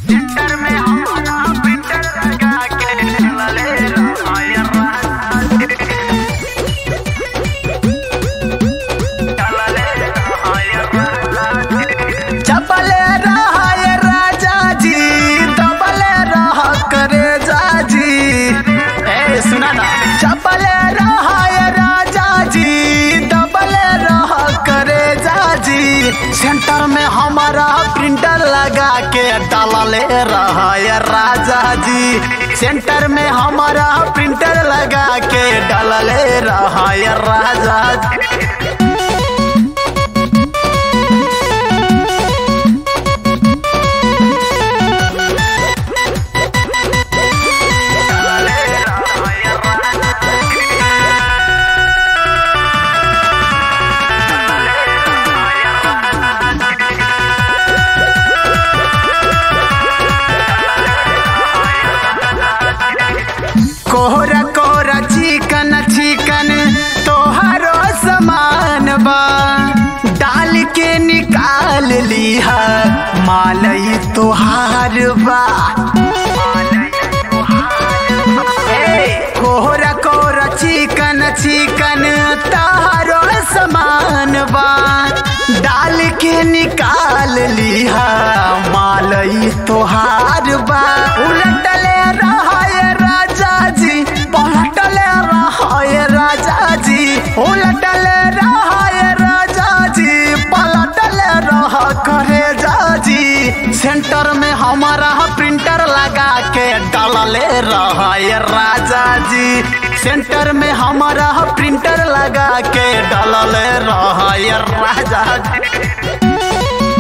centre में हमारा printer लगा के लले रहाय राजा लले रहाय राजा चपले रहाय राजा जी दबले रह करे जाजी ए सुना ना चपले रहाय राजा जी दबले रह करे जाजी सेंटर में हमारा प्रिंटर लगा के डालले रहाय राजा जी सेंटर में हमारा प्रिंटर लगा के डालले रहाय राजा जी लले रहाय राजा कोहरा कोहरा चिकन चिकन तोहरो समान बा डाल के निकाल लिहा मालई तोहार बा ए, कोहरा कोहरा चिकन चिकन तोहरो समान बा डाल के निकाल लिहा मालई तोहार बा उलटले रहाय राजा जी पलटले रहाय राजा जी उलटले रहाय राजा जी पलटले रह करे जाजी सेंटर में हमारा प्रिंटर लगा के डालले रहाय राजा जी सेंटर में हमारा प्रिंटर लगा के डालले रहाय राजा जी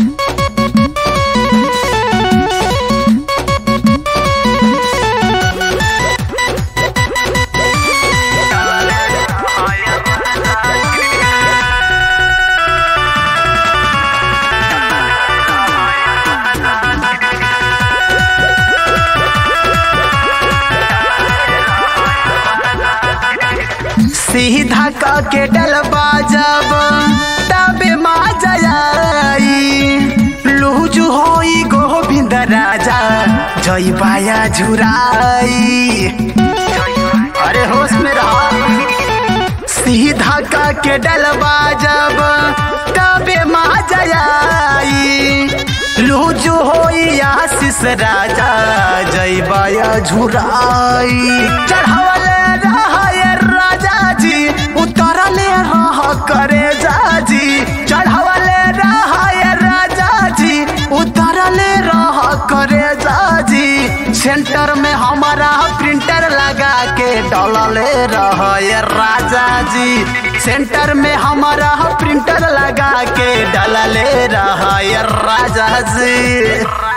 सीधा क के डलबा जब तबे मा जयाई लूजू होई गोविंद राजा जय बाया झुराई अरे होश में रहा सीधा क के डलबा जब तबे मा जयाई लूजू होई आशीष राजा जय बाया झुराई चढ़ावले रहाय राजा जी उतरले रह करे जाजी चढ़ावले रहाय राजा जी उतरले रह करे जाजी सेंटर में हमारा प्रिंटर लगा के डलले रहाय राजा जी सेंटर में हमारा प्रिंटर लगा के डलले रहाय राजा जी